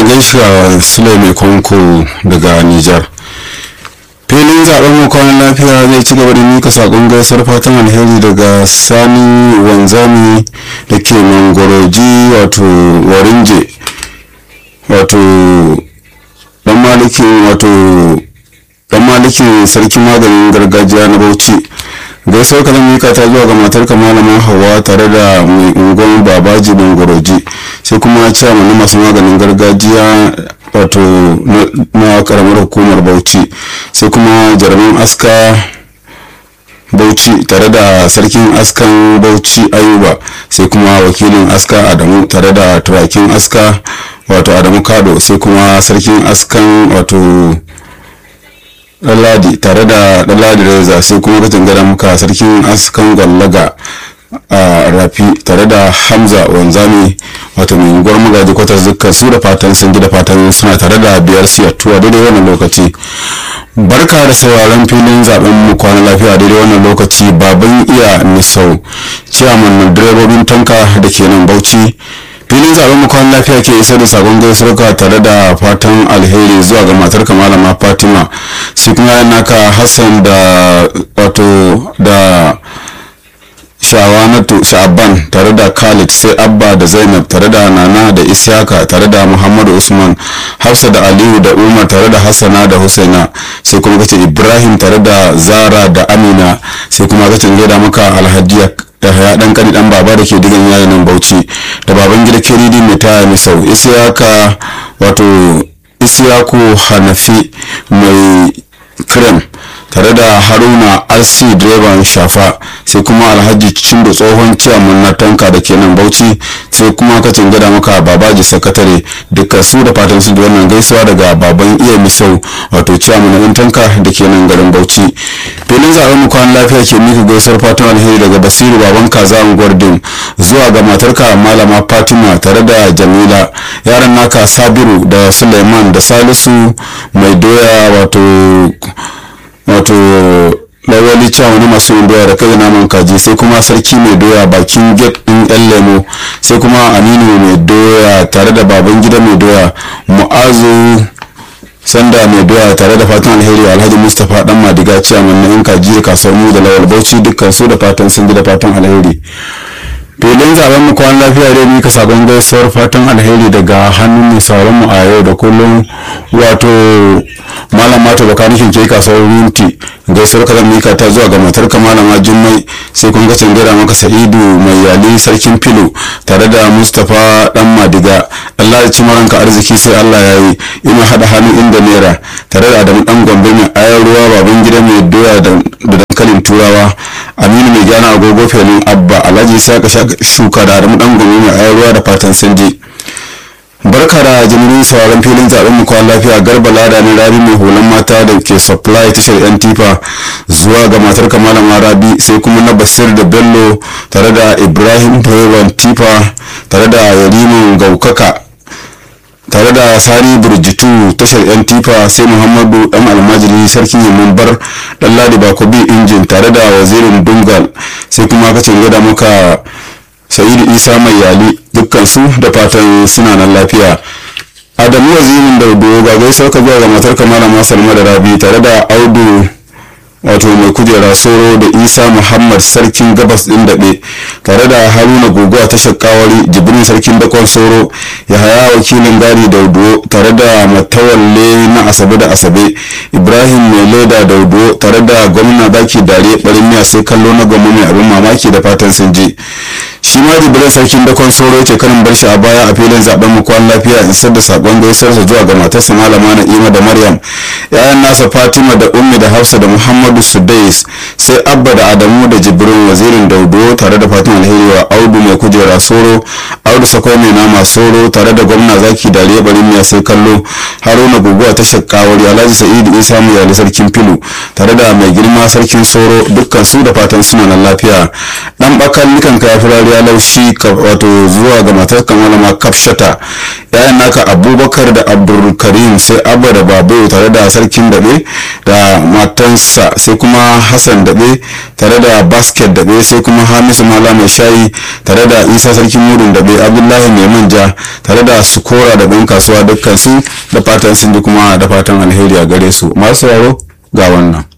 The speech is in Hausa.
gaishe sule mai kwanko daga nijar filin zaben mu kwanan lafiya zai ci gaba da mika sakon gaisar fatan alheri daga sani wanzami da ke mangoroji wato warinje wato dan malikin wato dan malikin sarkin maganin gargajiya na bauchi gaisuwar ka zan mika ta zuwa ga matar malama hawa tare da mai ungon babaji bangoroji sai kuma ciyaman na masu maganin gargajiya wato na karamar hukumar bauchi sai kuma jarumin aska bauchi tare da sarkin askan bauchi ayuba sai kuma wakilin aska adamu tare da turakin aska wato adamu kado sai kuma sarkin askan wato ɗanladi tare da ɗanladi reza sai kuma kacin gada muka sarkin askan gwallaga a rafi tare da hamza wanzami wato mai unguwar magaji kwatar dukkan su da fatan sun da fatan suna tare da biyar siyattuwa daidai wannan lokaci barka da sauraron filin zaben mu kwana lafiya daidai wannan lokaci baban iya misau ciyaman direbobin tanka da ke nan bauchi filin zaben mu kwan lafiya ke isar da sabon gaisuwa tare da fatan alheri zuwa ga matar malama fatima sai kuma yan naka hassan da wato da shawanatu sha'aban tare da khalid sai abba da zainab tare da nana da isyaka tare da muhammadu usman hafsa da aliyu da umar tare da hassana da husaina sai kuma kace ibrahim tare da zara da amina sai kuma kace gaida maka alhaji da haya dan kani dan baba da ke digan yayin nan bauchi da baban gida kiridi mai taya misau isyaka wato isyaku hanafi mai krem tare da haruna rc direban shafa sai kuma alhaji cindo tsohon ciyaman na tanka da ke nan bauchi sai kuma kacin gada maka babaji sakatare dukkan su da fatan su da wannan gaisuwa daga baban iya misau wato ciyaman na tanka da ke nan garin bauchi filin zaben mu kwan lafiya ke mika gaisuwar fatan alheri daga basiru baban kaza gwardin zuwa ga matarka malama fatima tare da jamila yaran naka sabiru da suleiman da salisu mai doya wato wato lawali cewa wani masu yin doya da kai naman kaji sai kuma sarki mai doya bakin gate din yan lemo sai kuma aminu mai doya tare da baban gida mai doya mu'azu sanda mai doya tare da fatan alheri alhaji mustapha dan madiga ciyaman na yan kaji da kasuwar mu da lawal bauchi dukkan su da fatan sun da fatan alheri filin zaben mu kwan lafiya dai mika sabon gaisuwar fatan alheri daga hannun mai sauran mu a yau da kullum wato malam mata bakanikin ke kasuwar winti gaisuwar ka zan mika ta zuwa ga matar ka malama jummai sai kun ga gada maka sa'idu mai yali sarkin filo tare da mustapha dan madiga allah ya ci maranka arziki sai allah ya yi ina hada hannu inda naira tare da adamu dan gombe mai ayar ruwa baban gida mai doya da dankalin turawa aminu mai gyana agogo felin abba alhaji sai ka shuka da adamu dan gombe mai ayar ruwa da fatan sanje barka da jimirin sauran filin zaben mu kwan lafiya garba lada ne rabi mai hulan mata da ke supply tashar yan tifa zuwa ga matar kamalama rabi sai kuma na basir da bello tare da ibrahim direban tifa tare da yarimin gaukaka tare da sani burjitu tashar yan tifa sai muhammadu dan almajiri sarkin yamman bar dan ladi bakobi injin tare da wazirin dungal sai kuma kacin gada muka sa'idu isa mai yali dukkan su da fatan suna nan lafiya adamu wazirin daudo ga gaisuwar ka zuwa ga matar kamala masalma da rabi tare da audu wato mai kujera soro da isa muhammad sarkin gabas din daɓe tare da haruna gogo a tashar kawari jibrin sarkin dakon soro ya haya wakilin gari daudo tare da matawalle na asabe da asabe ibrahim mai leda daudo tare da gwamna baki dare barin miya sai kallo na gwamna mai abin mamaki da fatan sun je shi ma jibrin sarkin dakon soro ce karin bar shi a baya a filin zaben mu kwan lafiya in da sakon gaisuwarsa zuwa ga matarsa malama na'ima da maryam yayan nasa fatima da ummi da hafsa da muhammadu sudais sai abba da adamu da jibrin wazirin daudo tare da fatan alheri wa audu mai kujera soro audu sako mai nama soro tare da gwamna zaki dariya barin ya sai kallo haruna guguwa ta shakkawari alhaji sa'idu isa mu yali sarkin filu tare da mai girma sarkin soro dukkan su da fatan suna nan lafiya dan bakan nikan kaya firariya laushi wato zuwa ga matar kamalama kafshata yayan naka abubakar da abdulkarim sai abba da babu tare da sarkin daɓe da matansa sai kuma hassan daɓe tare da basket daɓe sai kuma hamisu mala mai shayi tare da isa sarkin mudun daɓe abdullahi mai manja tare da sukora da ɗan kasuwa dukkan su da fatan sun ji kuma da fatan alheri a gare su masu sauraro ga wannan